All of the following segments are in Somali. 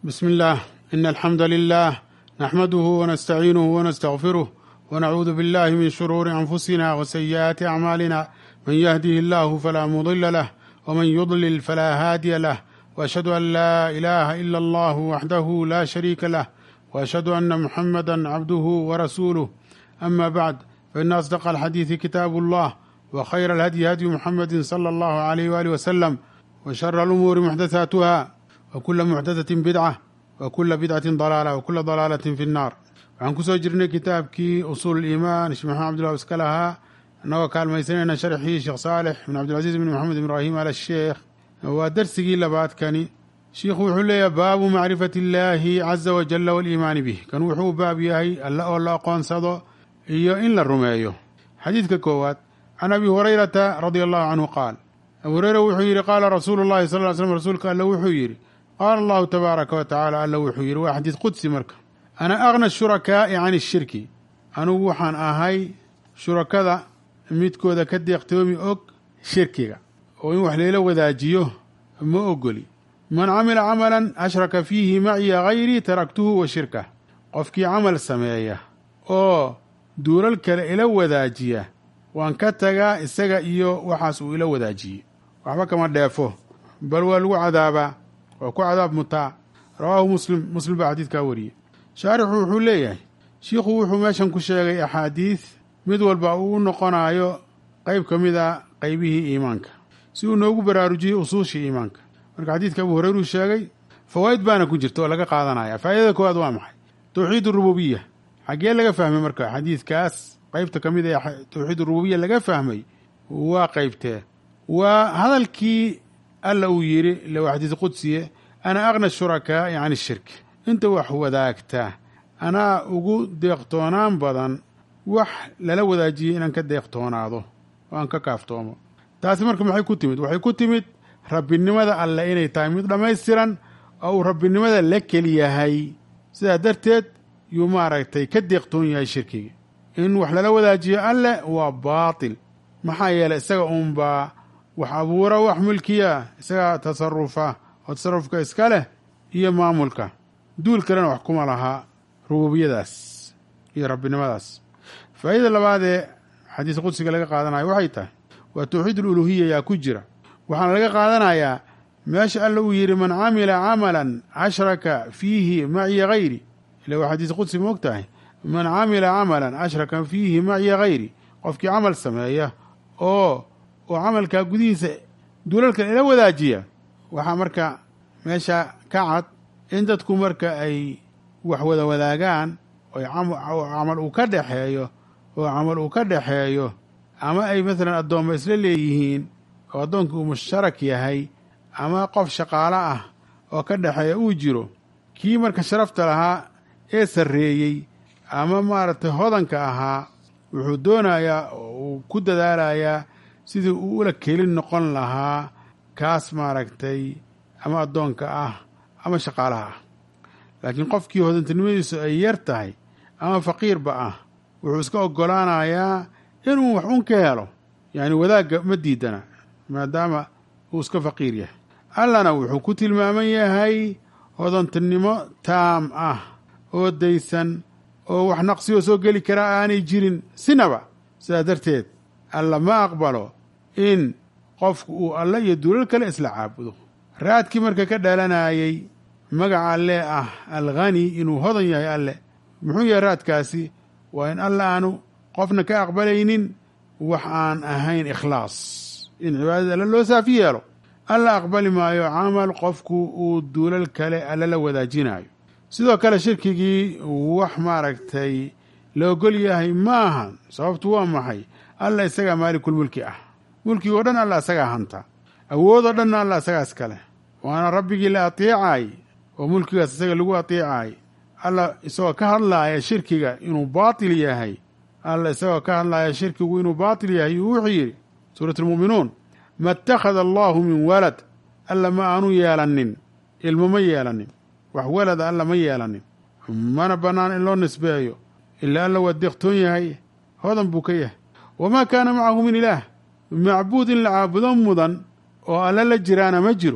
بسم الله إن الحمد لله نحمده ونستعينه ونستغفره ونعوذ بالله من شرور أنفسنا وسيئات أعمالنا من يهده الله فلا مضل له ومن يضلل فلا هادي له وأشهد أن لا إله إلا الله وحده لا شريك له وأشهد أن محمدا عبده ورسوله أما بعد فإن أصدق الحديث كتاب الله وخير الهدي هدي محمد صلى الله عليه وآله وسلم وشر الأمور محدثاتها وكل محدثة بدعة وكل بدعة ضلالة وكل ضلالة في النار waxaan kusoo jirnay kitaabkii usuul iimaan sheekh maxamed abdullah iska lahaa annagoo kaalmaysanayna sharxii sheekh saalix bin cabdilcaziiz bin maxamed ibraahim al sheekh waa darsigii labaadkani shiikhu wuxuu leeyahay baabu macrifati illaahi caza wajalla waliimaani bih kan wuxuu baab yahay alle oo la aqoonsado iyo in la rumeeyo xadiidka koowaad can abi hurayrata radia allahu canhu qaal abu hureyra wuxuu yidhi qaala rasuulu llahi sal ly slm rasuulka alle wuxuu yidhi qaala allahu tabaaraka wa tacala alle wuxuu yidhi waa xadiid qudsi marka ana agna shurakaa'i can ishirki anugu waxaan ahay shurakada midkooda ka deeqtoomi og shirkiga oo in wax layla wadaajiyo ma ogoli man camila camalan ashraka fiihi maciya hayrii taraktuhu wa shirkah qofkii camal sameeya oo duulal kale ila wadaajiya waan ka tagaa isaga iyo waxaas uu ila wadaajiyey waxba kama dheefo bal waa lagu cadaabaa waa ku cadaab mutaa rawaahu muslim muslim baa xadiidkaa wariyey shaarixu wuxuu leeyahay shiikhu wuxuu meeshan ku sheegay axaadiid mid walba uu u noqonayo qayb ka mid a qaybihii iimaanka si uu noogu baraarujiyey usuushii iimaanka marka xadiidka abu hureyru sheegay fawaa'id baana ku jirta oo laga qaadanaya faa'idada koowaad waa maxay towxiid urububiya xaggee laga fahmay marka xadiidkaas qaybta ka mid ee towxiid urububiya laga fahmay waa qaybtee waa hadalkii alla uu yidhi ile waa xadiis qudsiye ana aqna shurakaa'i can ishirki inta wax wadaagta anaa ugu deeqtoonaan badan wax lala wadaajiyey inaan ka deeqtoonaado oo aan ka kaaftoomo taasi marka maxay ku timid waxay ku timid rabbinimada alle inay tahay mid dhammaystiran oo uu rabbinimada la keliyahay sidaa darteed yuu maaragtay ka deeqtoon yahay shirkiga in wax lala wadaajiyo alle waa baatil maxaa yeelay isaga uunbaa wax abuura wax mulkiya isagaa tasarufa oo tasarufka iska leh iyo maamulka duul kalena wax kuma lahaa rububiyadaas iyo rabbinimadaas faa'idada labaad ee xadiis qudsiga laga qaadanayo waxay tahay waa towxiid aluluhiya yaa ku jira waxaana laga qaadanayaa meesha alla uu yidhi man camila camalan ashraka fiihi maciya hayri ila waa xadiis qudsi ma og tahay man camila camalan ashraka fiihi maciya hayri qofkii camal sameeya oo oo camalkaa gudihiisa duulalkan ila wadaajiya waxaa marka meesha ka cad in dadku marka ay wax wada wadaagaan oo camal uu ka dhexeeyo oo camal uu ka dhexeeyo ama ay maalan addoomma isla leeyihiin oo addoonkii uu mushtarak yahay ama qof shaqaalo ah oo ka dhexeeya uu jiro kii marka sharafta lahaa ee sarreeyey ama maaragtay hodanka ahaa wuxuu doonayaa oo uu ku dadaalayaa sidii uu ula kelin noqon lahaa kaas maaragtay ama addoonka ah ama shaqaalaha ah laakiin qofkii hodantinimadiisu ay yar tahay ama faqiirba ah wuxuu iska oggolaanayaa inuu wax un ka helo yacni wadaagga ma diidana maadaama uu iska faqiir yahay allana wuxuu ku tilmaaman yahay hodantinimo taam ah oo daysan oo wax naqsiyoo soo geli karaa aanay jirin sinaba sidaa darteed alla ma aqbalo in qofku uu alle iyo duulal kale isla caabudo raadkii marka ka dhalanayey magaca alle ah alghani inuu hodan yahay alle muxuu yahay raadkaasi waa in alle aanu qofna ka aqbalaynin wax aan ahayn ikhlaas in cibaadada alle loo saafi yeelo alla aqbali maayo camal qofku uu duulal kale alle la wadaajinayo sidoo kale shirkigii wax maaragtay la ogol yahay ma ahan sababtu waa maxay alla isagaa maalikulmulki ah mulkigoo dhan alla isagaa hanta awoodoo dhanna alla isagaa iskale waana rabbigii la ateecaay oo mulkigaas isaga lagu ateecaay alla isagoo ka hadlaaya shirkiga inuu baatil yahay alla isagoo ka hadlaaya shirkigu inuu baatil yahay yuu wuxuu yidhi suurat almu'minuun ma ittakhada allaahu min walad alla ma aanu yeelanin ilmo ma yeelanin wax walada alla ma yeelanin mana bannaan in loo nisbeeyo ilaa alla waa deeqtoon yahay hodan buu ka yahay wamaa kaana macahu min ilaah macbuud in la caabudo mudan oo alla la jiraana ma jiro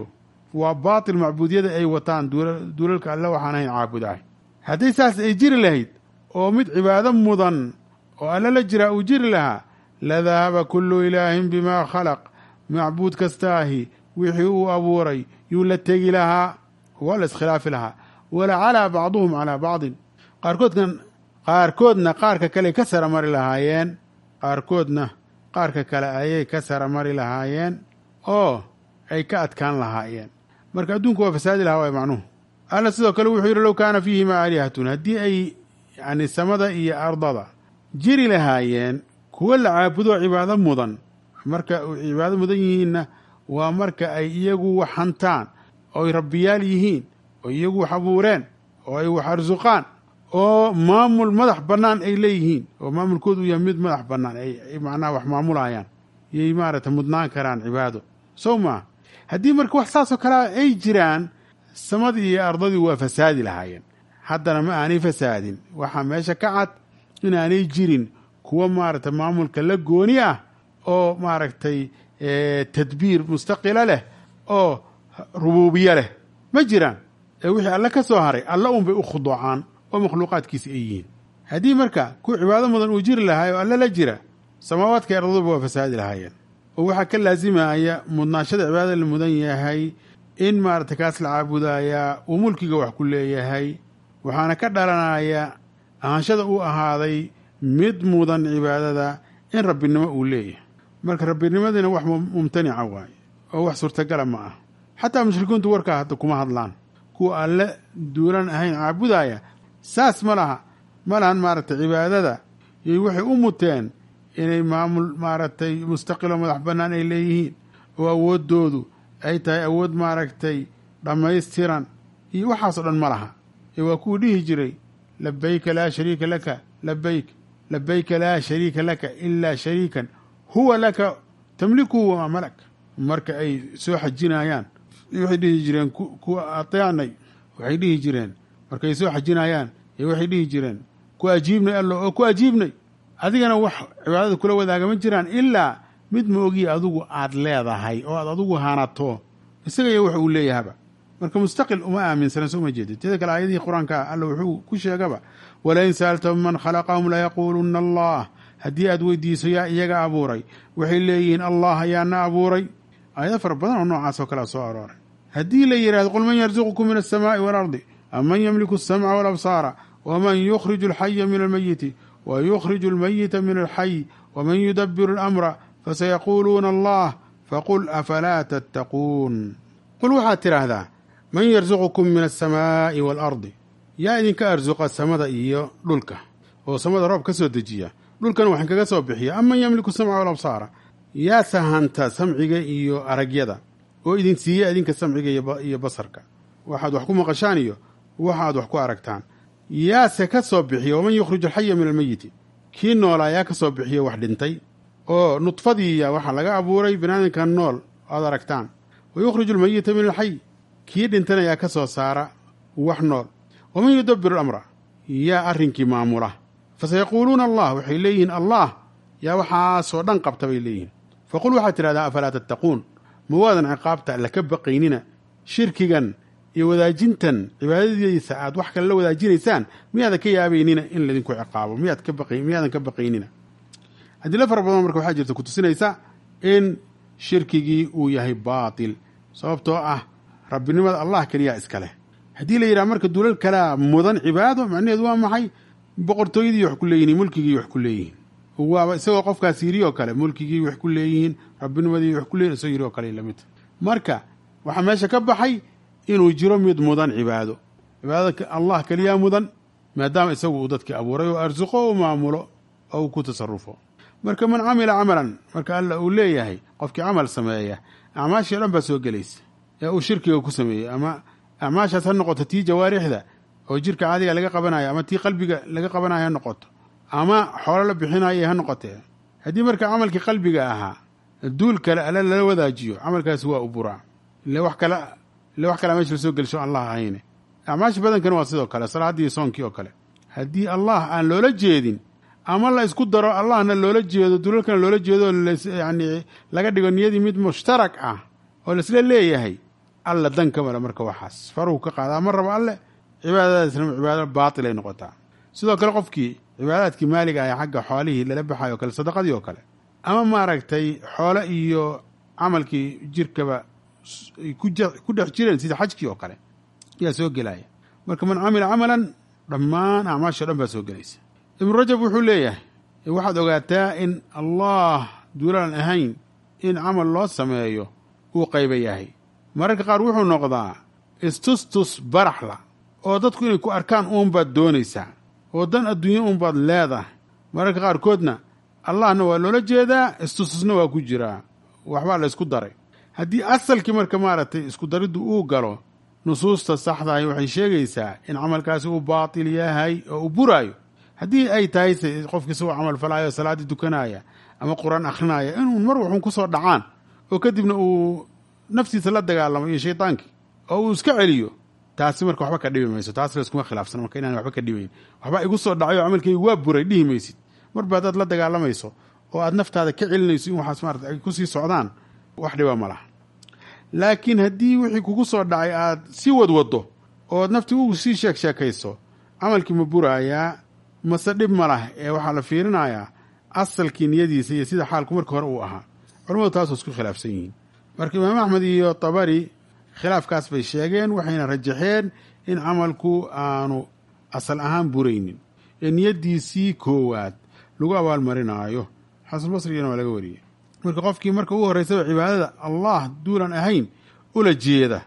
waa baatil macbuudiyada ay wataan duulalka alle waxaan ahayn caabudaah haddii saas ay jiri lahayd oo mid cibaado mudan oo alle la jiraa uu jiri lahaa la dahaba kullu ilaahin bimaa khalaq macbuud kastaahi wixii uu abuuray yuu la tegi lahaa waa la iskhilaafi lahaa wala calaa bacduhum calaa bacdin qaarkoodkan qaarkoodna qaarka kale ka sara mari lahaayeen qaarkoodna qaarka kale ayay ka sara mari lahaayeen oo ay ka adkaan lahaayeen marka adduunku waa fasaadi lahaa waay macnuhu alla sidoo kale wuxuu yidhi low kaana fiihimaa aalihatun haddii ay yani samada iyo ardada jiri lahaayeen kuwo la caabudo cibaado mudan marka cibaado mudan yihiinna waa marka ay iyagu wax hantaan oo ay rabbiyaal yihiin oo iyagu wax abuureen oo ay wax arsuqaan oo maamul madax bannaan ay leeyihiin oo maamulkoodu uu yahay mid madax bannaan ay macnaha wax maamulayaan yay maaragtay mudnaan karaan cibaado sow maa haddii marka wax saasoo kalea ay jiraan samadii iyo ardadii waa fasaadi lahaayeen haddana ma aanay fasaadin waxaa meesha ka cad inaanay jirin kuwa maaragtay maamulka la gooni ah oo maaragtay tadbiir mustaqila leh oo rubuubiye leh ma jiraan ee wixii alle ka soo haray alle unbay u khuduucaan oo makhluuqaadkiisa ay yihiin haddii marka ku cibaado mudan uu jiri lahaay oo alle la jira samaawaadka ardaduba waa fasaadi lahaayeen oo waxaa ka laasimaya mudnaashada cibaadada la mudan yahay in maaragtay kaas la caabudayaa uu mulkiga wax ku leeyahay waxaana ka dhalanaya ahaanshada uu ahaaday mid mudan cibaadada in rabbinimo uu leeyahay marka rabbinimadina wax mumtanica waaye oo wax suurtagala ma ah xataa mushrikiintu warkaa hadda kuma hadlaan kuwa alle duulan ahayn caabudaya saas ma laha ma lahan maaragtay cibaadada iyo waxay u muteen inay maamul maaragtay mustaqiloo madax bannaan ay leeyihiin oo awooddoodu ay tahay awood maaragtay dhammaystiran iyo waxaasoo dhan ma laha ee waa kuwuu dhihi jiray labayka laa shariika laka labayk labayka laa shariika laka ilaa shariikan huwa laka tamlikuhu wamaa malak marka ay soo xajinayaan waxay dhihi jireen kuwa ateecnay waxay dhihi jireen markay soo xajinayaan waxay dhihi jireen ku ajiibnay allo oo ku ajiibnay adigana wax cibaadada kula wadaaga ma jiraan ilaa mid ma ogiya adigu aad leedahay oo aad adigu hanato isaga iyo wax uu leeyahaba marka mustaqil uma aaminsanan soo ma jeedid teeda kale aayadihii qur-aanka alla wuxuu ku sheegaba walain sa'altahum man khalaqahum layaquuluna allah haddii aad weydiiso yaa iyaga abuuray waxay leeyihiin allah ayaana abuuray aayado fara badan oo noocaas oo kalea soo arooray haddii la yidhahdo qul man yarzuqukum min alsamaa'i waalardi am man yamliku alsamca walabsaara waman yukhriju alxaya min almayiti wa yukhriju almayita min alxay waman yudabiru alamra fasayaquuluuna allah faqul afalaa tattaquun qul waxaad tidhaahdaa man yarzuqukum min alsamaa'i waalardi yaa idinka arsuqa samada iyo dhulka oo samada roob ka soo dejiya dhulkan waxaan kaga soo bixiya am man yamliku samca walabsaara yaa sahanta samciga iyo aragyada oo idin siiya idinka samciga iyo basarka waxaad wax ku maqashaan iyo waxaad wax ku aragtaan yaase ka soo bixiya waman yukhriju alxaya min almeyiti kii noolaa yaa ka soo bixiya wax dhintay oo nudfadiiya waxaa laga abuuray binaadinkan nool aad aragtaan wa yukhriju almeyita min alxay kii dhintana yaa ka soo saara wax nool waman yudabiru alamra yaa arrinkii maamula fasayaquuluuna allah waxay leeyihiin allah yaa waxaasoo dhan qabta bay leeyihiin faqul waxaad tidhahdaa afalaa tattaquun ma waadan ciqaabta alla ka baqaynina shirkigan iyo wadaajintan cibaadadiisa aad wax kale la wadaajinaysaan miyaadan ka yaabaynina in laydinku ciqaabo miyaad ka baq miyaadan ka baqaynina adilo fara badan marka waxaa jirta kutusinaysa in shirkigii uu yahay baatil sababtoo ah rabbinimada allah keliyaa iska leh haddii la yidhaha marka duulal kalea mudan cibaado macnaheedu waa maxay boqortooyadii wax ku leeyihin mulkigii wax ku leeyihiin waaba isagoo qofkaas yiri oo kale mulkigii wax ku leeyihiin rabbinimadii wax ku leeyihin isagoo yiri oo kale lamid marka waxaa meesha ka baxay inuu jiro mid mudan cibaado cibaadada allah keliyaa mudan maadaama isagu uu dadkii abuuray oo arsuqo oo maamulo oo uu ku tasarufo marka man camila camalan marka alla uu leeyahay qofkii camal sameeya acmaashii o dhan baa soo gelaysa ee uu shirkiga ku sameeyey ama acmaashaas ha noqoto tii jawaarixda oo jirka caadiga laga qabanayo ama tii qalbiga laga qabanayo ha noqoto ama xoolo la bixinayo ha noqotee haddii marka camalkii qalbiga ahaa duul kale alle lala wadaajiyo camalkaasi waa u buraa ile wax kale ile wax kalea meesha la soo gelisho allah ahayne acmaasha badankana waa sidoo kale salaaddii iyo soonkii oo kale haddii allah aan loola jeedin ama la isku daro allahna loola jeedo dulalkana loola jeedo yani laga dhigo niyadii mid mushtarak ah oo laisla leeyahay alla dan ka male marka waxaas faruhu ka qaadaa ma rabo alle cibaadadaasna cibaado baatil ay noqotaa sidoo kale qofkii cibaadaadkii maaliga ah xagga xoolihii lala baxayo o kale sadaqadii oo kale ama maaragtay xoolo iyo camalkii jirkaba ku dhex jireen sida xajkii oo kale yaa soo gelaya marka man camila camalan dhammaan acmaasha o dhan baa soo gelaysa ibnu rajab wuxuu leeyahay waxaad ogaataa in allah duulaan ahayn in camal loo sameeyo uu qayba yahay mararka qaar wuxuu noqdaa istustus baraxla oo dadku inay ku arkaan uunbaad doonaysaa oo dan adduunye uunbaad leedahay mararka qaarkoodna allahna waa loola jeedaa istustusna waa ku jiraa waxbaa la ysku daray haddii asalkii marka maaragtay isku dariddu uu galo nusuusta saxdahay waxay sheegaysaa in camalkaasi uu baatil yahay oo uu buraayo haddii ay tahay se qofkii isagoo camal falaayo salaaddii dukanaya ama qur-aan akhrinaya inuu mar waxun ku soo dhacaan oo kadibna uu naftiisa la dagaalamo iyo shaydaankii oo uu iska celiyo taasi marka waxba ka dhibi mayso taas layskuma khilaafsana marka inaan waxba ka dhibayn waxba igu soo dhacayo camalkaygu waa buray dhihi maysid marba haddaad la dagaalamayso oo aad naftaada ka celinayso in waxaas maarata ay kusii socdaan wax dhiba ma laha laakiin haddii wixii kugu soo dhacay aad sii wadwaddo ood naftii ugu sii sheeg sheekayso camalkii ma buraayaa mase dhib ma lah ee waxaa la fiirinayaa asalkii niyadiisa iyo sida xaalku markii hore uu ahaa culamadu taasoo isku khilaafsan yihiin marka imaam axmed iyo tabari khilaafkaas bay sheegeen waxayna rajaxeen in camalku aanu asal ahaan buraynin ee niyaddiisii koowaad lagu abaalmarinaayo xasanbasrigana waa laga wariyey marka qofkii marka ugu horraysaba cibaadada allah duulan ahayn ula jeeda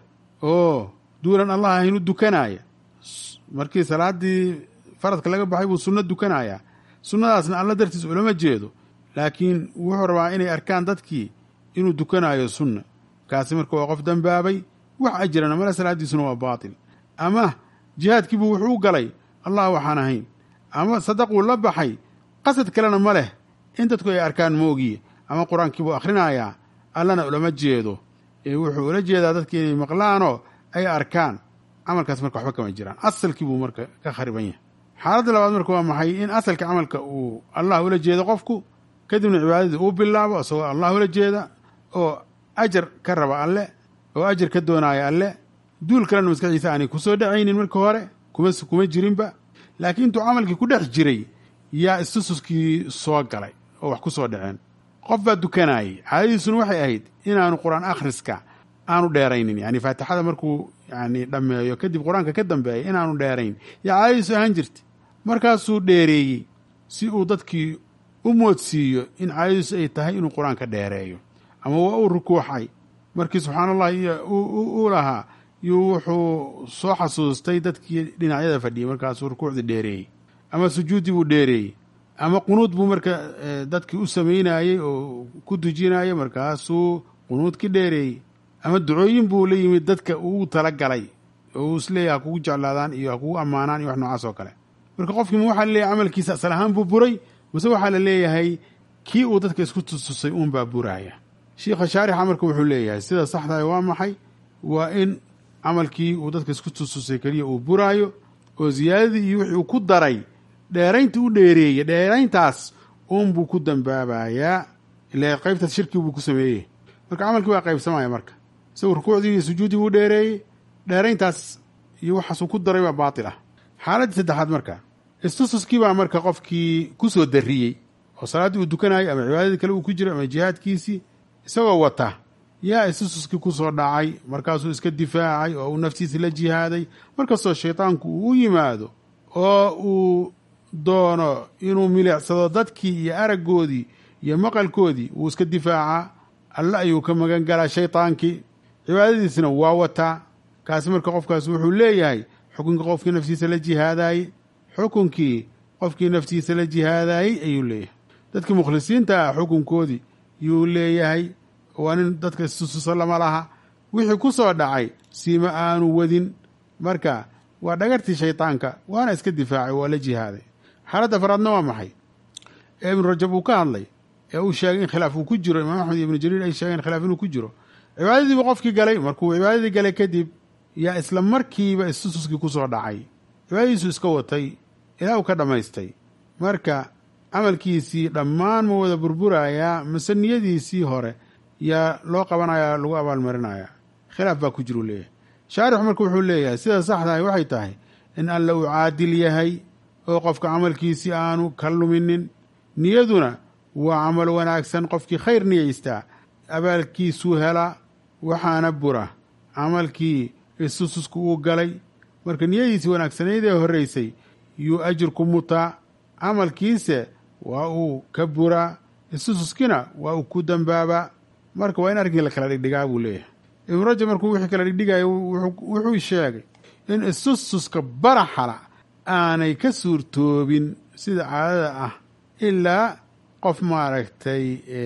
oo duulan allah ahayn u dukanaaya markii salaaddii faradka laga baxay buu sunno dukanayaa sunnadaasna alla dartiis ulama jeedo laakiin wuxuu rabaa inay arkaan dadkii inuu dukanaayo sunna kaasi marka waa qof dembaabay wax ajirana male salaaddiisuna waa baatil ama jihaadkiibuu wuxuu u galay allah waxaan ahayn ama sadaquu la baxay qasad kalena ma leh in dadku ay arkaan moogiye ama qur-aankiibuu akhrinayaa allana ulama jeedo ee wuxuu ula jeedaa dadki inay maqlaanoo ay arkaan camalkaas marka waxba kama jiraan asalkii buu marka ka khariban yahay xaaladda labaad marka waa maxay in asalka camalka uu allah ula jeedo qofku kadibna cibaadadii uu bilaabo isagoo allah ula jeeda oo ajar ka raba alle oo ajar ka doonaaya alle duul kalena maskaxdiisa aanay kusoo dhacaynin marka hore kuma kuma jirinba laakiin intuu camalkii ku dhex jiray yaa istususkii soo galay oo wax ku soo dhaceen qof baa dukanayay caadadiisuna waxay ahayd inaanu qur-aan akhriska aanu dheeraynin yani faatixada markuu yani dhammeeyo kadib qur-aanka ka dambeeya inaanu dheerayn yaa caadadiisu ahaan jirta markaasuu dheereeyey si uu dadkii u moodsiiyo in caadadiisu ay tahay inuu qur-aanka dheereeyo ama waa uu rukuuxay markii subxaana allah iyo u lahaa yuu wuxuu soo xasuustay dadkii dhinacyada fadhiyey markaasuu rukuucdii dheereeyey ama sujuuddii buu dheereeyey ama qunuud buu marka dadkii u samaynayey oo ku dujinayay markaasuu qunuudkii dheereeyey ama ducooyin buu la yimid dadka uu tala galay oo uu isleeyahy ha kugu jeclaadaan iyo ha kugu ammaanaan iyo wax noocaas oo kale marka qofkiima waxaa laleeyahay camalkiisa asal ahaan buu buray mase waxaa la leeyahay kii uu dadka isku tustusay uunbaa buraaya shiikha shaarixa marka wuxuu leeyahay sida saxdahay waa maxay waa in camalkii uu dadka isku tustusay keliya uu buraayo oo ziyaadadii iyo wixii uu ku daray dheeraynta u dheereeyey dheerayntaas uunbuu ku dambaabayaa ila qaybtaas shirkii buu ku sameeyey marka camalkii waa qaybsamaya marka isagu rukuucdii iyo sujuuddii buu dheereeyey dheerayntaas iyo waxaasuu ku daray baa baatil ah xaaladdii saddexaad marka istususkii baa marka qofkii ku soo darriyey oo salaaddii uu dukanayay ama cibaadadii kale uu ku jiro ama jihaadkiisii isagoo wata yaa istususkii ku soo dhacay markaasuu iska difaacay oo uu naftiisa la jihaaday markastoo shaydaanku uu u yimaado oo uu doono inuu milicsado dadkii iyo araggoodii iyo maqalkoodii wuu iska difaacaa alle ayuu ka magan galaa shaydaankii cibaadadiisna waa wataa kaasi marka qofkaas wuxuu leeyahay xukunkii qofkii naftiisa la jihaadaayey xukunkii qofkii naftiisa la jihaadaayey ayuu leeyahay dadkii mukhlisiinta ah xukunkoodii yuu leeyahay waa nin dadka istususa lama laha wixii ku soo dhacay siima aanu wadin marka waa dhagartii shaydaanka waana iska difaacay waa la jihaaday xaaladda afaraadna waa maxay ee ibnu rajab uu ka hadlay ee uu sheegay in khilaaf uu ku jiro imaam axmed iyo ibnu jariir ay sheegeen khilaaf inuu ku jiro cibaadadiibu qofkii galay markuu cibaadadii galay kadib yaa isla markiiba istususkii ku soo dhacay cibaadadiisu iska watay ilaa uu ka dhammaystay marka camalkiisii dhammaan ma wada burburayaa mase niyadiisii hore yaa loo qabanayaa lagu abaalmarinayaa khilaaf baa ku jiru leeyahay shaarix marka wuxuu leeyahay sida saxdahay waxay tahay in alla uu caadil yahay oo qofka camalkiisii aanu ka luminin niyaduna waa camal wanaagsan qofkii khayr niyaystaa abaalkiisuu helaa waxaana bura camalkii isususku uu galay marka niyadiisii wanaagsanayd ee horreysay yuu ajirku mutaa camalkiise waa uu ka buraa isususkina waa uu ku dambaabaa marka waa in arrinkii la kala dhigdhigaa buu leeyahay ibnu rajab markuu wixii kala dhigdhigaya wuxuu sheegay in isususka baraxala aanay ka suurtoobin sida caadada ah ilaa qof maaragtay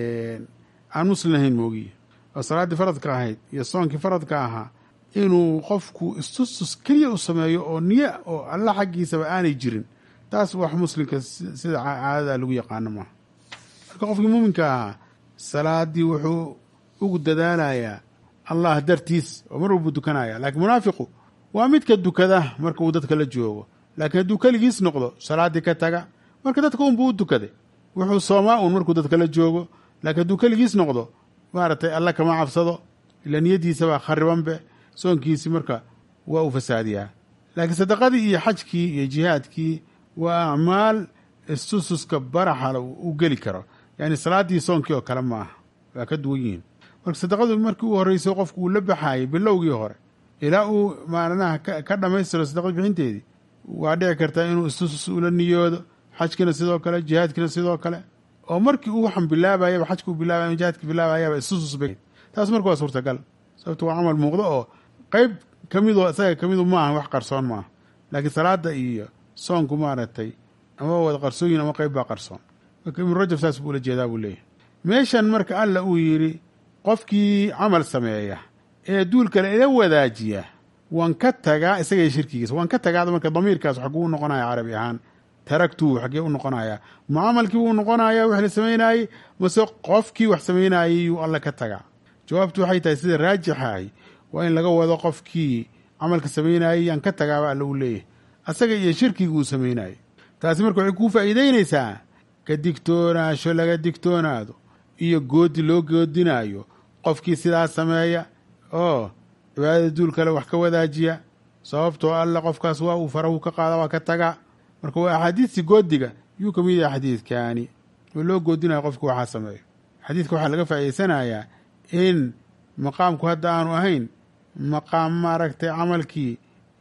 aan muslim lahayn moogiye oo salaaddii faradka ahayd iyo soonkii faradka ahaa inuu qofku istusus keliya u sameeyo oo niyo oo alla xaggiisaba aanay jirin taas wax muslimka sida caadada lagu yaqaano maaha marka qofkii muuminka ahaa salaaddii wuxuu ugu dadaalayaa allah dartiis oo mar walbuu dukanaya laakiin munaafiqu waa midka dukada marka uu dadka la joogo laakiin hadduu keligiis noqdo salaaddii ka taga marka dadka unbuu u dukaday wuxuu soomaa uun markuu dadka la joogo laakiin hadduu keligiis noqdo maaragtay alla kama cabsado ila niyadiisabaa kharibanbe soonkiisii marka waa uu fasaadiyaa laakiin sadaqadii iyo xajkii iyo jihaadkii waa acmaal istususka baraxala u geli karo yacni salaaddii soonkii oo kale maaha waa ka duwan yihiin marka sadaqadu markii uu horreysay qofku uu la baxaayay bilowgii hore ilaa uu maalinaha ka dhammaystiro sadaqad bixinteedii waa dhici kartaa inuu istusus ula niyoodo xajkina sidoo kale jihaadkina sidoo kale oo markii uu waxan bilaabayaba xajka uu bilaabay jihaadka bilaabayaba istusus bay taas marka waa suurtagal sababto waa camal muuqdo oo qeyb ka midoo isaga ka midu maaha wax qarsoon maaha laakiin salaada iyo soonku maaragtay ama wada qarsooyin ama qeyb baa qarsoon marka ibnu rajab saas buu ula jeedaa buu leeyahay meeshan marka alla uu yidhi qofkii camal sameeya ee duul kale ila wadaajiya waan ka tagaa isagaiyo shirkigiisa waan ka tagaada marka damiirkaas xaguu u noqonaya carabi ahaan taragtuu xaggee u noqonayaa mucaamalkii wuu noqonayaa wax la samaynaayey mase qofkii wax samaynayey yuu alla ka tagaa jawaabtu waxay tahay sida raajixahay waa in laga wado qofkii camalka samaynayey yaan ka tagaaba alla uu leeyahay asaga iyo shirkiga uu samaynayey taasi marka waxay kuu faa'iidaynaysaa ka digtoonaasho laga digtoonaado iyo goodi loo goodinaayo qofkii sidaas sameeya oo cibaadada duul kale wax ka wadaajiya sababtoo alla qofkaas waa uu farahu ka qaada waa ka tagaa marka waa axaadiistii goodiga yuu ka mid yahay xadiidkaani oo loo goodinayo qofki waxaa sameeyo xadiidka waxaa laga faa'iidaysanayaa in maqaamku hadda aanu ahayn maqaam maaragtay camalkii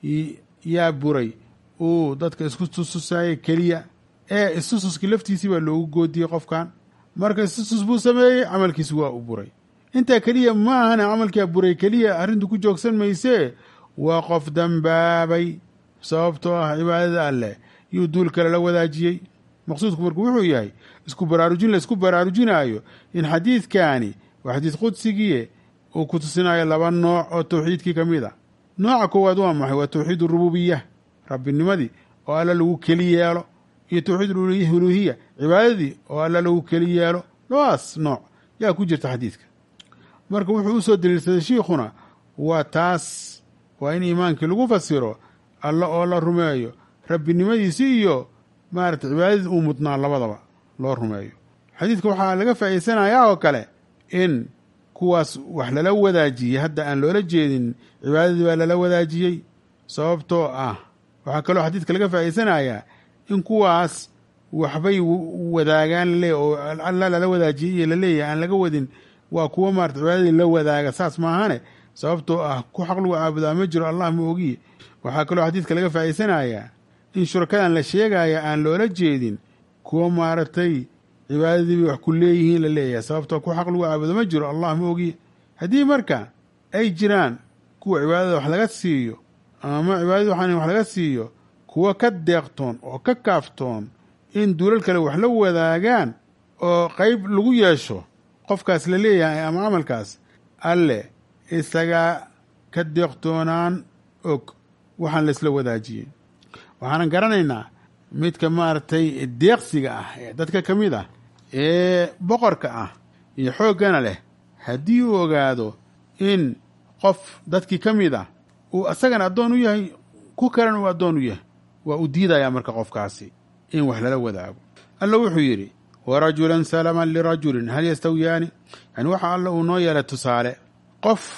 yaa buray uu dadka isku tustusaayey keliya ee istususkii laftiisii baa loogu goodiyey qofkan marka istusus buu sameeyey camalkiisi waa u buray intaa keliya ma ahane camalkaa buray keliya arrintu ku joogsan maysee waa qof dambaabay sababtoo ah cibaadada alleh yuu duul kale la wadaajiyey maqsuudku marku wuxuu yahay isku baraarujin la isku baraarujinaayo in xadiidkaani waa xadiid qudsigiie uu ku tusinayo laba nooc oo tawxiidkii ka mid a nooca koowaad waa maxay waa tawxiid urububiya rabbinimadii oo alla lagu keli yeelo iyo tawxiid uluhiya cibaadadii oo alla lagu keli yeelo labadaas nooc yaa ku jirta xadiidka marka wuxuu usoo daliilsaday shiikhuna waa taas waa in iimaankii lagu fasiro alla oo la rumeeyo rabbinimadiisi iyo maarata cibaadadii uu mudnaa labadaba loo rumeeyo xadiidka waxaa laga faa'iidsanayaa oo kale in kuwaas wax lala wadaajiyey hadda aan loola jeedin cibaadadii baa lala wadaajiyey sababtoo ah waxaa kaloo xadiidka laga faa'iidsanayaa in kuwaas waxbay wadaagaan laleeyahy oo alla lala wadaajiyey iyo laleeyahay aan laga wadin waa kuwa maarata cibaadadii la wadaaga saas maahane sababtoo ah ku xaq lagu caabudaa ma jiro allah ma ogiye waxaa kaloo xadiidka laga faa'iidsanayaa in shurakadan la sheegaya aan loola jeedin kuwa maaragtay cibaadadii bay wax ku leeyihiin la leeyahay sababtoo ku xaq lagu caabudo ma jiro allah ma ogiye haddii marka ay jiraan kuwa cibaadada wax laga siiyo ama cibaadadii waxaan wax laga siiyo kuwa ka deeqtoon oo ka kaaftoon in duulal kale wax la wadaagaan oo qeyb lagu yeesho qofkaas la leeyahay ama camalkaas alle isagaa ka deeqtoonaan og waxaan laisla wadaajiyey waxaanan garanaynaa midka maaragtay deeqsiga ah ee dadka ka mid ah ee boqorka ah iyo xooggana leh haddii uu ogaado in qof dadkii ka mid ah uu isagana addoon u yahay ku kalan uu addoon u yahay waa u diidayaa marka qofkaasi in wax lala wadaago alla wuxuu yidhi warajulan salaman lirajulin hal yastawiyaani yani waxa alla uu noo yeelay tusaale qof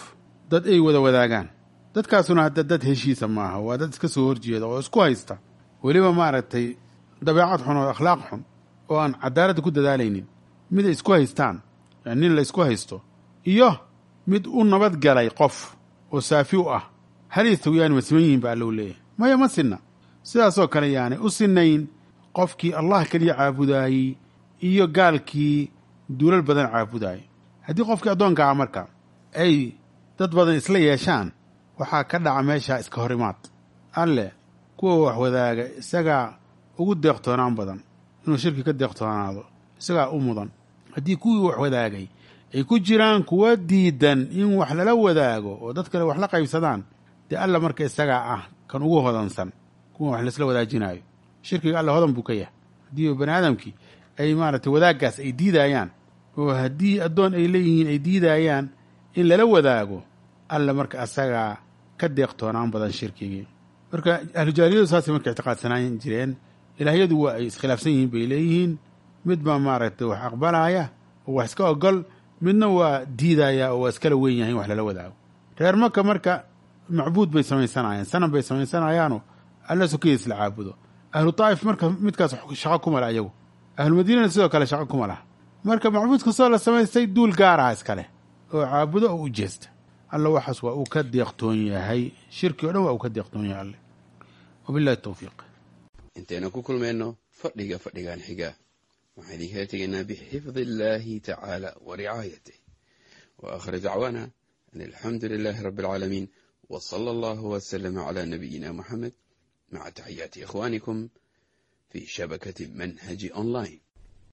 dad ay wada wadaagaan dadkaasuna hadda dad heshiisa maaha waa dad iska soo horjeeda oo isku haysta weliba maaragtay dabeecad xun oo akhlaaq xun oo aan cadaaladda ku dadaalaynin mid ay isku haystaan yani nin la isku haysto iyo mid u nabad galay qof oo saafi u ah hal yastawiyaani ma siman yihiin ba allow leeyahay maya ma sinna sidaasoo kale yaanay u sinayn qofkii allah keliya caabudaayey iyo gaalkii duulal badan caabudaayay haddii qofkii addoonka ah marka ay dad badan isla yeeshaan waxaa ka dhaca meesha iska horimaad alle kuwa wax wadaaga isagaa ugu deeqtoonaan badan inuu shirki ka deeqtoonaado isagaa u mudan haddii kuwii wax wadaagay ay ku jiraan kuwa diidan in wax lala wadaago oo dad kale wax la qaybsadaan dee alla marka isagaa ah kan ugu hodansan kuwa wax laisla wadaajinaayo shirkiga alla hodan buu ka yahay haddii bani aadamkii ay maaragtay wadaaggaas ay diidayaan oo haddii addoon ay leeyihiin ay diidayaan in lala wadaago alla marka asagaa ka deeqtoonaan badan shirkigii marka ahlujaahiliyadu saasay marka ictiqaadsanaan jireen ilaahyadu waa ay iskhilaafsan yihiin bay leeyihiin mid baa maaragtay wax aqbalaya oo wax iska ogol midna waa diidaya oo waa iskala weyn yahay in wax lala wadaago reer maka marka macbuud bay samaysanayaan sanam bay samaysanayaanoo alla sokidiis la caabudo ahlu taa'if marka midkaas shaqo kuma laha iyagu ahlumadiinana sidoo kale shaqo kuma laha marka macbuud kastoo la samaystay duul gaaraha iskale oo caabudo oo u jeesta alla waxaas waa uu ka deeqtoon yahay shirki o dhan waa uu ka deeqtoon yahay alle wabillahi tawfiiq intaynu ku kulmayno fadhiga fadhigan xiga waxaan idinkala tegaynaa bixifdi illaahi tacaala wa ricaayatih wa aakhir dacwaana an alxamdu lilaahi rabbi alcaalamiin wa sala allahu wasalama calaa nabiyina moxamed maca taxiyaati ikhwaanikum fii shabakati manhaji online